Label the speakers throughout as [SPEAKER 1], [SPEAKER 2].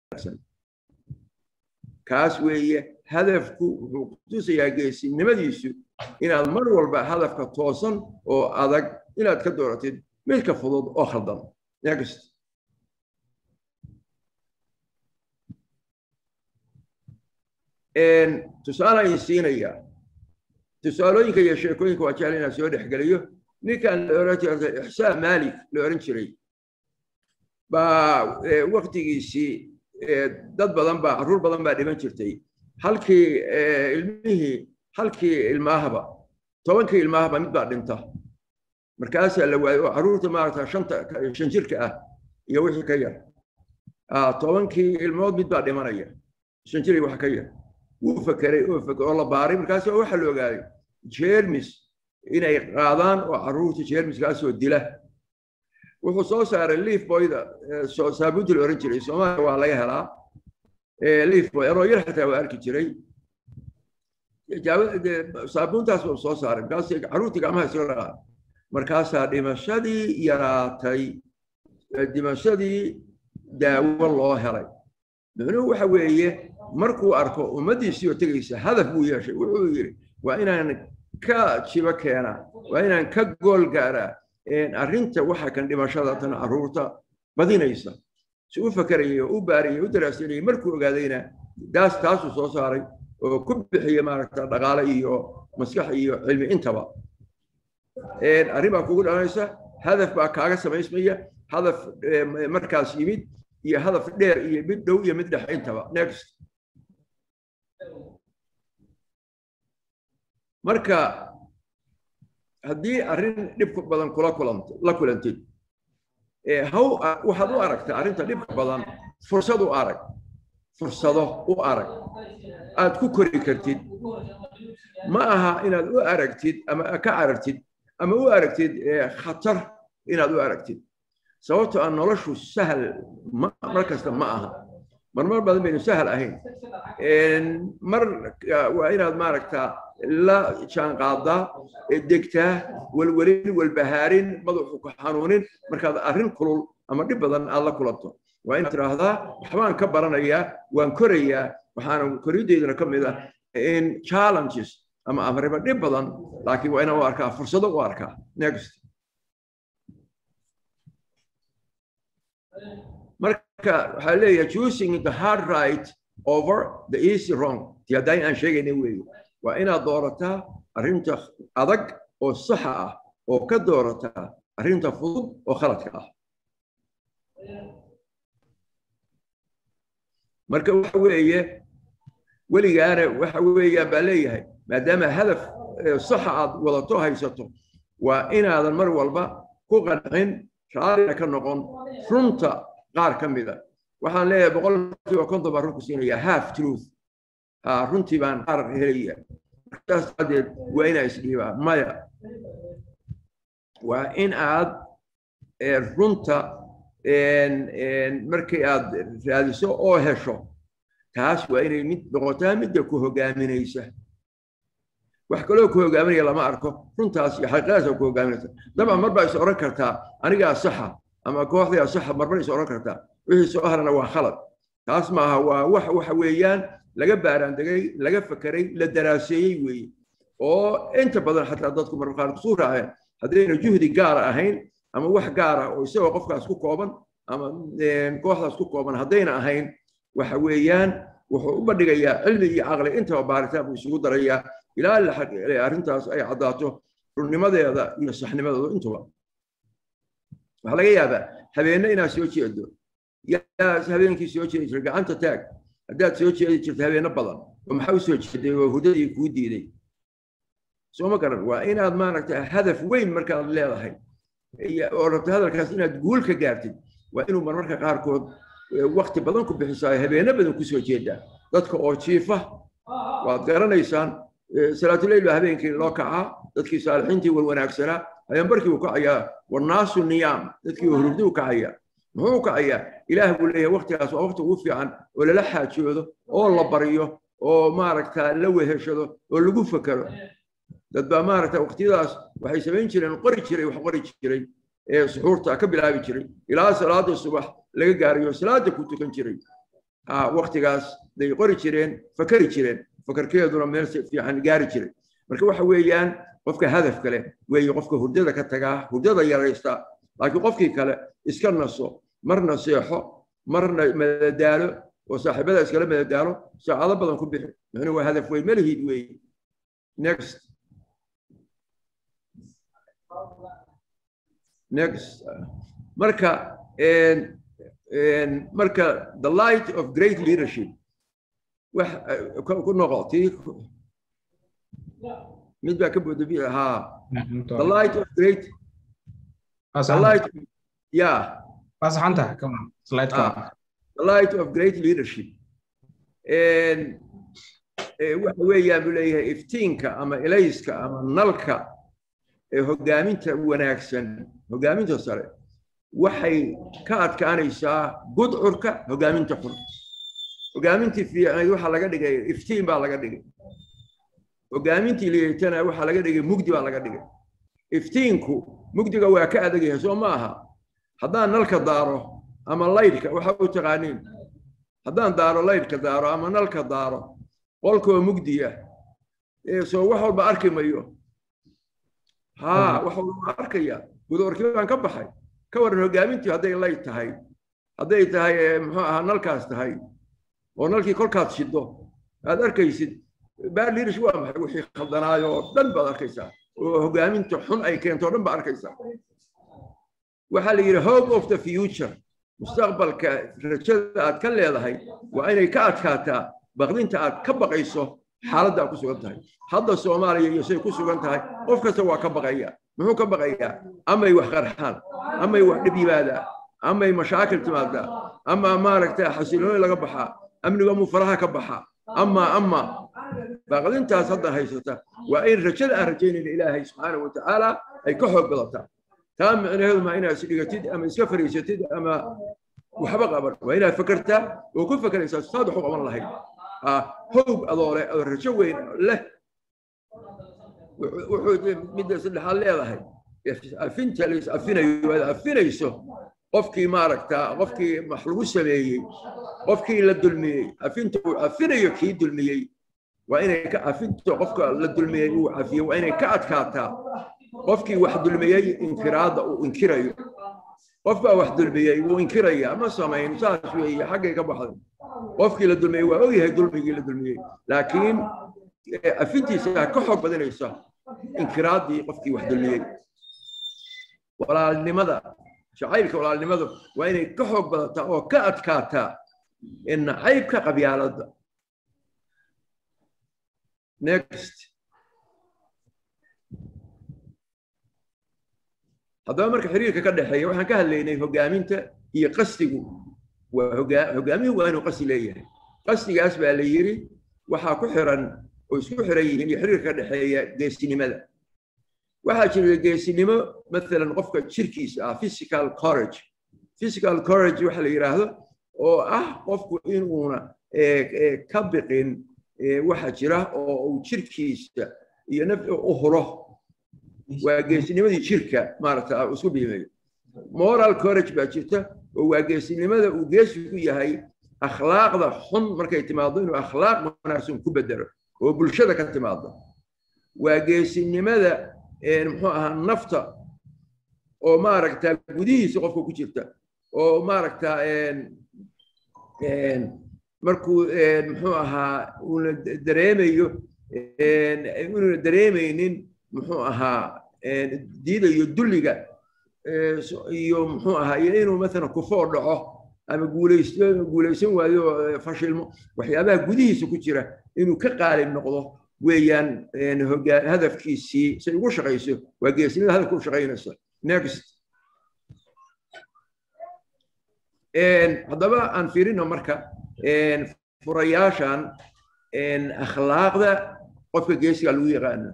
[SPEAKER 1] wanaagsan kaas weeye hadafku wuxuu kutusayaa geesinimadiisu inaad mar walba hadafka toosan oo adag inaad ka dooratid midka fudud oo khaldan next tusaale ayaan siinayaa tusaalooyinka iyo sheekooyinka waa jecel inaan soo dhexgeliyo ninkan la oran jiray ixsaan maalik la oran jiray baa waktigiisii dad badan baa carruur badan baa dhiman jirtay halkii ilmihii halkii ilmaahaba tobankii ilmaahaba mid baa dhinta markaasaa la waayey oo carruurta maarata shanta shan jirka ah iyo wixii ka yar tobankii ilmood mid baa dhimanaya shan jir iyo wax ka yar wuu fakeray oo oo la baaray markaas waxaa la ogaaday jermis inay qaadaan oo carruurta jermiskaasoo dila wuxuu soo saaray leaf boyda saabuunta la oran jiray soomaaliya waa laga helaa leaf boy anoo yar xataa waa arki jiray saabuuntaas buu soo saaray markaas carruurtii gacmaha isla dhaqaa markaasaa dhimashadii yaraatay dhimashadii daawo loo helay micnuhu waxa weeye markuu arko ummaddiisii oo tegaysa hadaf buu yeeshay wuxuu yidhi waa inaan ka jibo keenaa waa inaan ka gool gaaraa arrinta waxa kan dhimashada tan carruurta badinaysa si u fakarayay oo u baarayay u daraasanayay markuu ogaadayna daas taasuu soo saaray oo ku bixiya maaragta dhaqaale iyo maskax iyo cilmi intaba arrin baa kugu dhalanaysa hadaf baa kaaga samaysmaya hadaf markaas yimid iyo hadaf dheer iyo mid dhow iyo mid dhex intaba next marka haddii arrin dhibka badan kula kulanto la kulantid haw waxaad u aragtaa arrinta dhibka badan fursad u arag fursado u arag aad ku kori kartid ma aha inaad u aragtid ama ka aragtid ama u aragtid khatar inaad u aragtid sababtoo aan noloshu sahal mar kasta ma aha marmar badan baynu sahal ahayn mar waa inaad maaragtaa la jaanqaadaa degtaa welwelin walbahaarin madaxu ku xanuunin markaad arrin kulul ama dhib badan aad la kulanto waa inaad tiraahdaa waxbaan ka baranayaa waan korayaa waxaana korideyduna ka mid ah in challenges ama amriba dhib badan laakiin waa inaan u arkaa fursado u arkaa next marka waxaa leeyahay choosing the hard right over the easy wrong ti haddaan aan sheegayna weeye waa inaad doorataa arrinta adag oo saxa ah oo ka doorataa arrinta fudud oo khaladka ah marka waxa weeye weligaana waxa weeyaan baa leeyahay maadaama hadaf saxa aad wadato haysato waa inaadan mar walba ku qancin raallina ka noqon runta qaar ka mida waxaan leeyahay boqolkiiba konton baan runku siinayaa half truth runtii baan qaar helaya markaas daadeed waa inaa isdhiibaa maya waa in aad runta markii aad raadiso oo hesho taas waa inay mid noqotaa midda ku hogaaminaysa wax kaloo ku hogaaminaya lama arko runtaas iyo xaqiiqadaas ku hogaaminaysa dabcan mar baa is oran kartaa anigaa saxa ama kooxdaa saxa marmar is oran kartaa wixii soo harana waa khalad taas maaha waa wax waxa weeyaan laga baaraandegay laga fakeray la daraaseeyey weeye oo inta badan xataa dadku marka qaar kusuu raaceen haddayna juhdi gaara ahayn ama wax gaara oo isagoo qofkaas ku kooban ama kooxdaas ku kooban haddayna ahayn waxa weeyaan wuxuu u bandhigayaa cilmi iyo caqli intaba baaritaan buu isugu darayaa ilaa arrintaas ay caddaato runnimadeeda iyo saxnimadeedu intuba waxaa laga yaabaa habeenne inaad soo jeedo yaa habeenkii soo jeedi jira gacanta taag haddaad soo jeedi jirta habeeno badan oo maxaa u soo jeeday oo hudadii kuu diiday soo ma garan waa inaad maaragta hadaf weyn markaad leedahay oo rabto hadalkaas inaad guul ka gaartid waa inuu marmarka qaarkood wakti badan ku bixisaa habeeno badan kusoo jeedaa dadka oo jiifa waad garanaysaan salaatuleyl baa habeenkii loo kacaa dadkii saalixiintii walwanaagsanaa habeenbarkii uu kacayaa wanaasu niyaam dadkii hurugdi u kacayaa muxuu u kacayaa ilaah buu leeyahay waktigaas waa wakti ugu fiican oo lala xaajoodo oo la baryo oo maaragta la weheshado oo lagu fakero dad baa maaragta waqtiyadaas waxay samayn jireen qori jiray wax qori jiray ee suxuurta ka bilaabi jiray ilaa salaada subax laga gaarayo salaada ku tukan jiray waqtigaas day qori jireen fakari jireen fakarkeeduna meel fiican gaari jiray marka waxa weeyaan qofka hadafka leh weeye qofka hurdada ka tagaa hurdada yaraysta laakiin qofkii kale iska naso marna seexo marna madadaalo oo saaxiibada iskala madadaalo saacado badan ku bixi micnuu waa hadaf weyn malihid weeye next next marka marka the light of great leadership wax ku noqotii mid baa ka boodabi haa the light of great the light yeah
[SPEAKER 2] fasaxanta kaman slide ka
[SPEAKER 1] the light of great leadership and waxa weeyaan buu leeyahay iftiinka ama elayska ama nalka ee hogaaminta wanaagsan hogaaminta sare waxay ka adkaanaysaa gudcurka hogaaminta xun hogaamintii fiicnayd waxaa laga dhigay iftiin baa laga dhigay hogaamintii liitana waxaa laga dhigay mugdi baa laga dhigay iftiinku mugdiga waa ka adag yahay soo ma aha haddaan nalka daaro ama laydhka waxa u taqaaniin haddaan daaro laydhka daaro ama nalka daaro qolkoo mugdiya soo wax walba arki mayo haa wax walba arkaya gudoorkii baan ka baxay ka waran hogaamintii hadday layd tahay hadday tahay muxuu ahaa nalkaas tahay oo nalkii kolkaad shido aad arkaysid bad leadership waa maxay wixii khaldanaayo oo dhan baad arkaysaa oo hogaaminta xun ay keento o dhan baad arkaysaa waxaa la yidhi hope of the future mustaqbalka rajada aad ka leedahay waa inay ka adkaataa baqdinta aad ka baqayso xaaladda aad ku sugan tahay hadda soomaaliya iyo say ku sugan tahay qof kasta waa ka baqaya muxuu ka baqayaa amay wax qarxaan amay wax dhib yimaadaa amay mashaakil timaadaa ama maaragta xasilooni laga baxaa amniga mu faraha ka baxa ama ama baqdintaas hadda haysata waa in rajada aan rajaynayna ilaahay subxaanahu watacaala ay ka xoog badataa taa micnaheedu maa inaad isdhigatid ama iska fariisatid ama waxba qaban waa inaad fakertaa oo ku fakeraysaa saad wax u qaban lahayd howg adoole oo rajo weyn leh wuxuu midda saddexaad leedahay afinta la is afinayo aad afinayso qofkii maaragtaa qofkii wax lagu sameeyey qofkii la dulmiyey afinta uu afinayo kii dulmiyey waa inay ka afinta qofka la dulmiyey uu cafiyo waa inay ka adkaataa qofkii wax dulmiyey inkiraadda uu inkirayo qof baa wax dulmiyey wuu inkiraya ma samayn saas weeye xaggay ka baxday qofkii la dulmiyey waa ogyahay dulmigii la dulmiyey laakiin afintiisa ka xoog badanaysa inkiraaddii qofkii wax dulmiyey walaalnimada jacaylka walaalnimadu waa inay ka xoog badataa oo ka adkaataa nacaybka qabyaaladda next haddaba marka xiriirka ka dhexeeya waxaan ka hadlaynay hogaaminta iyo qasdigu waa hogaamiyuhu waa inuu qasdi leeyahay qasdigaas baa la yiri waxaa ku xiran oo isku xiran yihiin iyo xiriirka ka dhexeeya geesinimada waxaa jira geesinimo maalan qofka jirkiisa ah physical courage physical courage waxa la yidhaahdo oo ah qofku inuuna ka biqin waxa jira oo uu jirkiisa iyo naf u huro waa geesinimadii jirka maaragta isku biimeeyo moral courage baa jirta oo waa geesinimada uu geesi ku yahay akhlaaqda xun markay timaado inuu akhlaaq wanaagsan ku bedelo oo bulshada ka timaado waa geesinimada muxuu ahaa nafta oo maaragta gudihiisa qofka ku jirta oo maaragta markuu muxuu ahaa uuna dareemayo inuuna dareemaynin muxuu ahaa diidayo dulliga iyo muxuu ahaa iyo inuu maalan kufoo dhaco ama guulaysto guulaysan waayo fashilmo waxyaabaha gudihiisa ku jira inuu ka qaalib noqdo weeyaan hadafkiisii say ugu shaqayso waa geesinimada hadafka u shaqaynaysa next haddaba aan fiirino marka furayaashan akhlaaqda qofka geesiga lagu yaqaano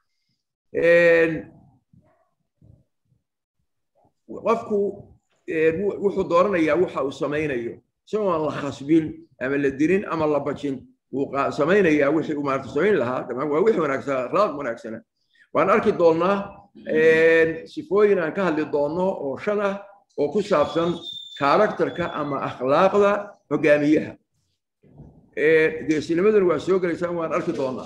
[SPEAKER 1] qofku wuxuu dooranayaa waxa uu samaynayo isagoo aan la khasbin ama la dirin ama la bajin wuu samaynayaa wixii uu maarata samayn lahaa waa wixii wanaagsan akhlaaq wanaagsana waan arki doonnaa sifooyin aan ka hadli doonno oo shan ah oo ku saabsan karakterka ama akhlaaqda hogaamiyaha geesinimaduna waa soo gelaysaa waan arki doonaa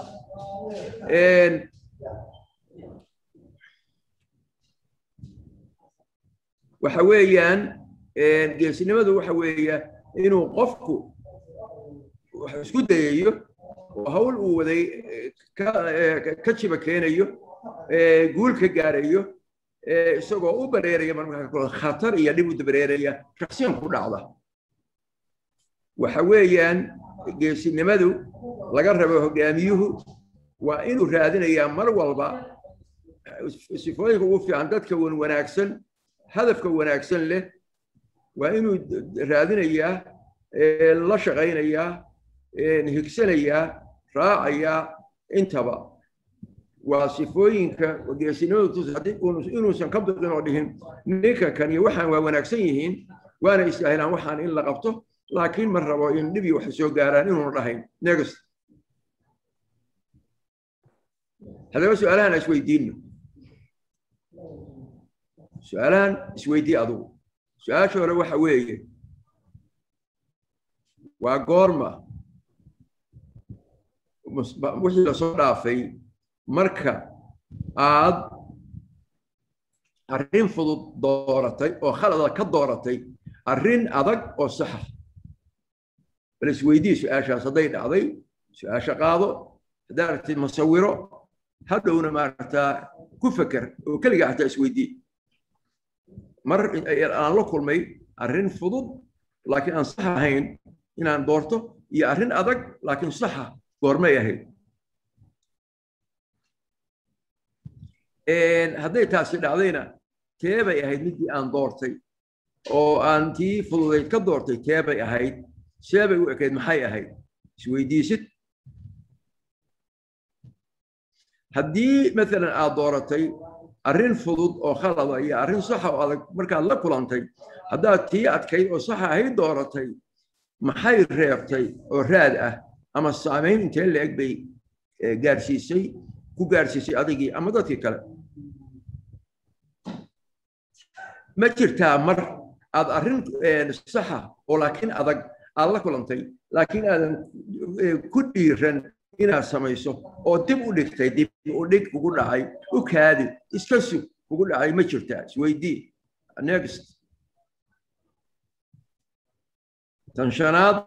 [SPEAKER 1] waxa weeyaan geesinimadu waxa weeya inuu qofku wax isku dayayo oo hawl uu waday ka jiba keenayo guul ka gaarayo isagoo u bareeraya marmarka khatar iyo dhib u dabareeraya shaksiyan ku dhacda waxa weeyaan geesinimadu laga rabo hogaamiyuhu waa inuu raadinayaa mar walba sifooyinka ugu fiican dadka wan wanaagsan hadafka wanaagsan leh waa inuu raadinayaa la shaqaynayaa higsanayaa raacayaa intaba waa sifooyinka geesinimadu inuusan ka biqin oo dhihin ninka kan iyo waxaan waa wanaagsan yihiin waana istaahilaan waxaan in la qabto laakiin ma rabo in dhibi wax soo gaaraan inuuna dhahayn next haddaba su-aalahan isweydiinno su-aalahan isweydii adugu su-aasha hore waxa weeye waa goorma wixii lasoo dhaafay marka aad arrin fudud dooratay oo khalada ka dooratay arrin adag oo saxa bal isweydii su-aashaas hadday dhacday su-aasha qaado haddaa aragtid masawiro hadhowna maaragtaa ku feker oo keliga xataa isweydii mar aan la kulmay arrin fudud laakiin aan sax ahayn inaan doorto iyo arrin adag laakiin saxa goormay ahayd hadday taasi dhacdayna tee bay ahayd midii aan doortay oo aan tii fududayd ka doortay tee bay ahayd see bay u ekayd maxay ahayd isweydiisid haddii maalan aad dooratay arrin fudud oo khalada iyo arrin saxa oo adag markaad la kulantay haddaad tii adkayd oo saxa ahayd dooratay maxay reebtay oo raad ah ama saamayn intee la-eg bay gaarsiisay ku gaarsiisay adigii ama dadkii kale ma jirtaa mar aad arrin saxa oo laakiin adag aad la kulantay laakiin aadan ku dhiiran inaad samayso oo dib u dhigtay dib u dhig kugu dhacay u kaadi iska sug kugu dhacay ma jirtaa isweydii next tan shanaad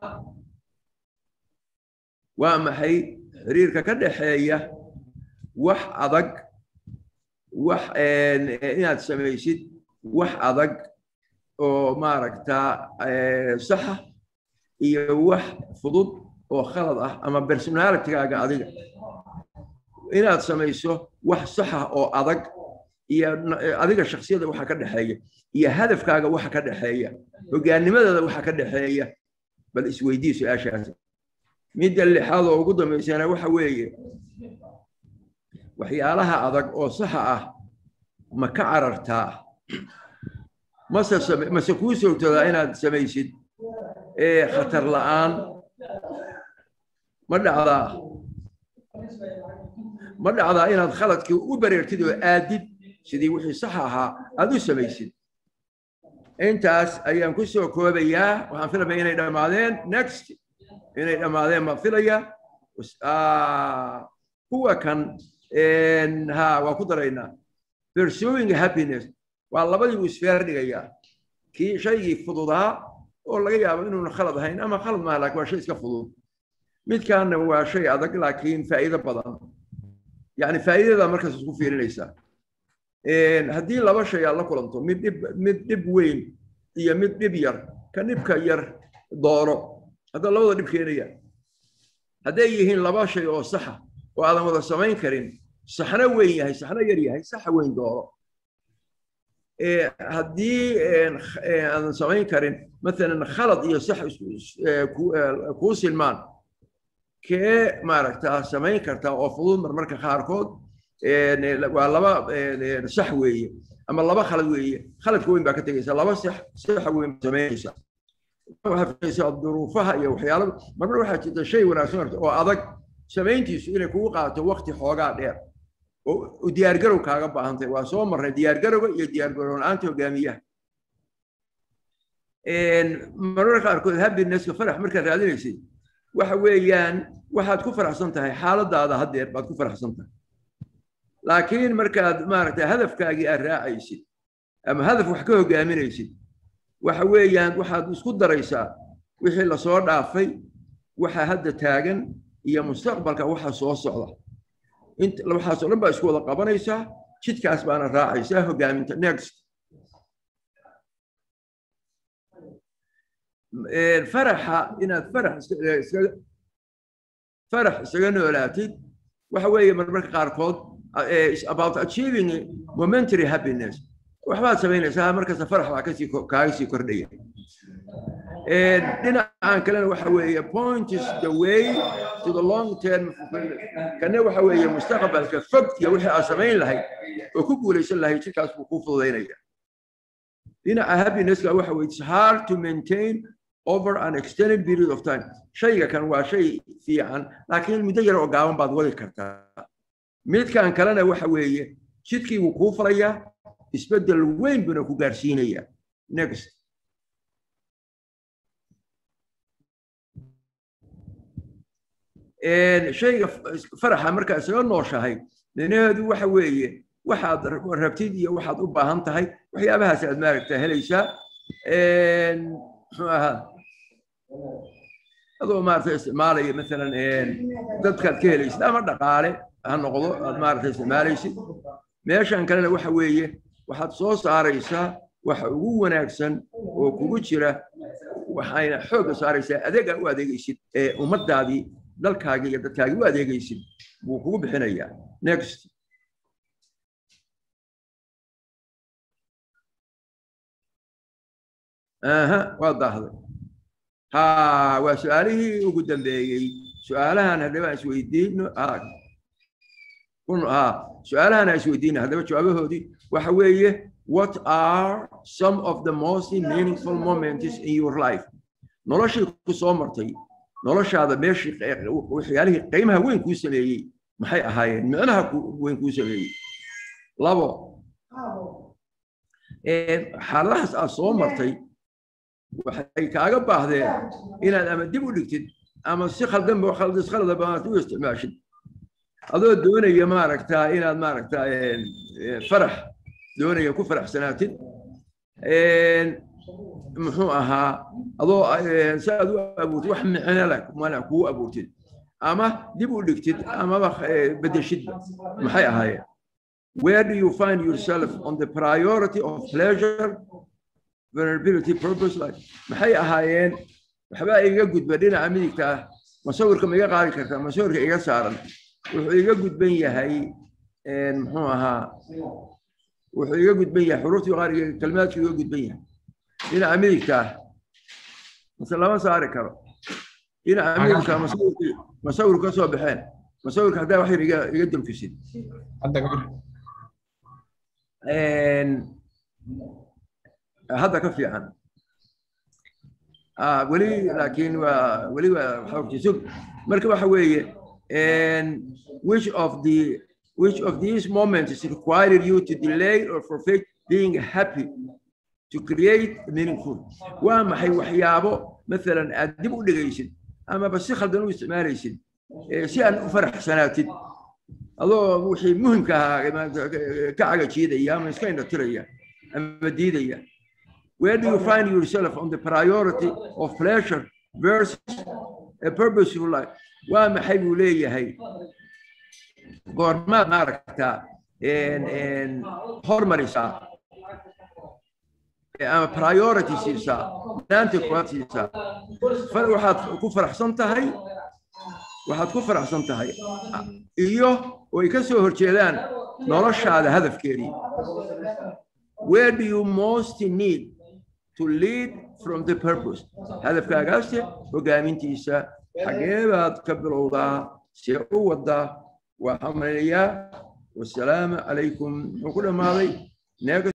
[SPEAKER 1] waa maxay xiriirka ka dhaxeeya wax adag wax inaad samaysid wax adag oo maaragtaa saxa iyo wax fudud oo khalad ah ama personalitigaaga adiga inaad samayso wax saxa oo adag iyo adiga shaksiyada waxa ka dhexeeya iyo hadafkaaga waxa ka dhexeeya hogaanimadada waxa ka dhexeeya bal isweydii su-aashaasi midda lixaad oo ugu dambaysana waxa weeye waxyaalaha adag oo saxa ah ma ka carartaa mase mase kuu soogtadaa inaad samaysid khatar la'aan ma dhacdaa ma dhacdaa inaad khaladkii u bareertid oo aadid sidii wixii sax ahaa aad u samaysid intaas ayaan ku soo koobayaa waxaan filamaya inay dhammaadeen next inay dhammaadeen baan filaya kuwa kan ha waa ku daraynaa pursuing happiness waa labadii buu isfeer dhigayaa kii shaygii fududaa oo laga yaabo inuuna khalad ahayn ama khalad maaha laakiin waa shay iska fudud midkaana waa shay adag laakiin faa'iido badan yani faa'iidada markaas isku fiirinaysaa haddii laba shay aad la kulanto mid dhib mid dhib weyn iyo mid dhib yar ka dhibka yar dooro hadda labada dhib keenaya hadday yihiin laba shay oo saxa oo aadan wada samayn karin saxna weyn yahay saxna yar yahay saxa weyn dooro haddii aadan samayn karin maalan khalad iyo sax kuu silmaan kee maaragtaa samayn kartaa oo fudud marmarka qaarkood waa laba sax weeye ama laba khalad weeye khaladka weyn baa ka tegaysa laba sax saxa weyn samaynaysa waxaa filaysaa duruufaha iyo waxyaala marmar waxaa jirta shay wanaagsan horta oo adag samayntiisu inay kugu qaato waqti xoogaa dheer oo diyaargarow kaaga baahantay waa soo marray diyaargarowga iyo diyaargarow la-aanta hogaamiyaha marmarka qaarkood happiness-ka farax markaad raadinaysay waxa weeyaan waxaad ku faraxsan tahay xaaladaada haddeer baad ku faraxsan tahay laakiin markaad maaragtay hadafkaagii aad raacaysid ama hadaf wax ka hogaaminaysid waxa weeyaan waxaad isku daraysaa wixii lasoo dhaafay waxa hadda taagan iyo mustaqbalka waxa soo socda waxaasoo dhan baa isku wada qabanaysaa jidkaas baana raacaysaa hogaaminta next faraxa inaad farax farax isaga noolaatid waxa weeye marmarka qaarkood about achieving momentary happiness waxbaad samaynaysaa markasta farax baa kasii kaaga sii kordhaya dhinacan kalena waxa weeye point is the way to the long term kana waxa weeye mustaqbalka fog iyo wixii aad samayn lahayd oo ku guulaysan lahayd jidkaas buu kuu fududaynaya dhinaca happinesska waxa weye it's hard to maintain over an extended period of time shayga kan waa shay fiican laakiin muddo yar oo gaaban baad wadi kartaa midkan kalena waxa weeye jidkii wuu kuu falayaa isbeddel weyn buna ku gaarsiinaya next shayga faraxa markaa isaga nooshahay micnaheedu waxa weeye waxaad rabtid iyo waxaad u baahan tahay waxyaabahaas aad maaragta helaysaa muxuu ahaa adoo maaragta isticmaalaya masalan dadkaad ka helaysid ama dhaqaale ha noqdo aad maaragta isticmaalaysid meeshan kalena waxa weeye waxaad soo saaraysaa waxa ugu wanaagsan oo kugu jira waxayna xoogga saaraysaa adeega u adeegaysid ee ummaddaadii dalkaagii iyo dadkaagii u adeegaysid buu kugu bixinayaa next aha waa daahday ha waa su-aalihii ugu dambeeyey su-aalahan haddaba isweydiino ha su-aalahan aan isweydiino haddaba jawaabahoodii waxa weeye what are some of the most meaningful moments in your life noloshii ku soo martay noloshaada meeshii waxyaalihii qiimaha weyn kuu sameeyey maxay ahaayeen micnaha weyn kuu sameeyey labo xaaladahaas aad soo martay waxay kaaga baahdeen inaad ama dib u dhigtid ama si khaldanba khaldanba aad u isticmaashid adoo doonaya maaragtaa inaad maaragtaa farax doonaya ku faraxsanaatid muxuu ahaa adoo si aad u abuurtid wax micno leh mana kuu abuurtid ama dib u dhigtid amaba bedeshidba maxay ahaayeen where do you find yourself on the priority of pleasure vulnerability purpose life maxay ahaayeen waxbaa iga gudba dhinaca midigta ah masawirka ma iga qaadi kartaa masawirka iga saaran wuxuu iga gudban yahay muxuu ahaa wuxuu iga gudban yahay xuruuftii qaariga kelmaadku iga gudban yahay dhinaca midigta ah mase lama saari karo dhinaca midigta masawirkii masawirku ka soo baxeen masawirka haddaa wax yar iga iga damfisid hadda ka fiican weli laakiin waa weli waa xoogtisug marka waxa weeye which of the which of these moments required you to delay or forfeit being happy to create meaningful waa maxay waxyaabo maalan aad dib u dhigaysid amaba si khaldan u isticmaalaysid si aan u faraxsanaatid adoo wixii muhimka ahaa ka cagajiidaya ama iska indhatiraya ama diidaya where do you find yourself on the priority of pleasure versus a purposeful life waa maxay buu leeyahay goormaad maaragtaa hormarisaa ama priority siisaa maanta kuwaad siisaa waxaad ku faraxsan tahay waxaad ku faraxsan tahay iyo way ka soo horjeedaan noloshaada hadafkeedii where do you most need to lead from the purpose hadafkaagaase hogaamintiisa xagee baad ka bilowdaa see u wadaa waxaan malinayaa wasalaamu calaykum muxuu ku dhammaaday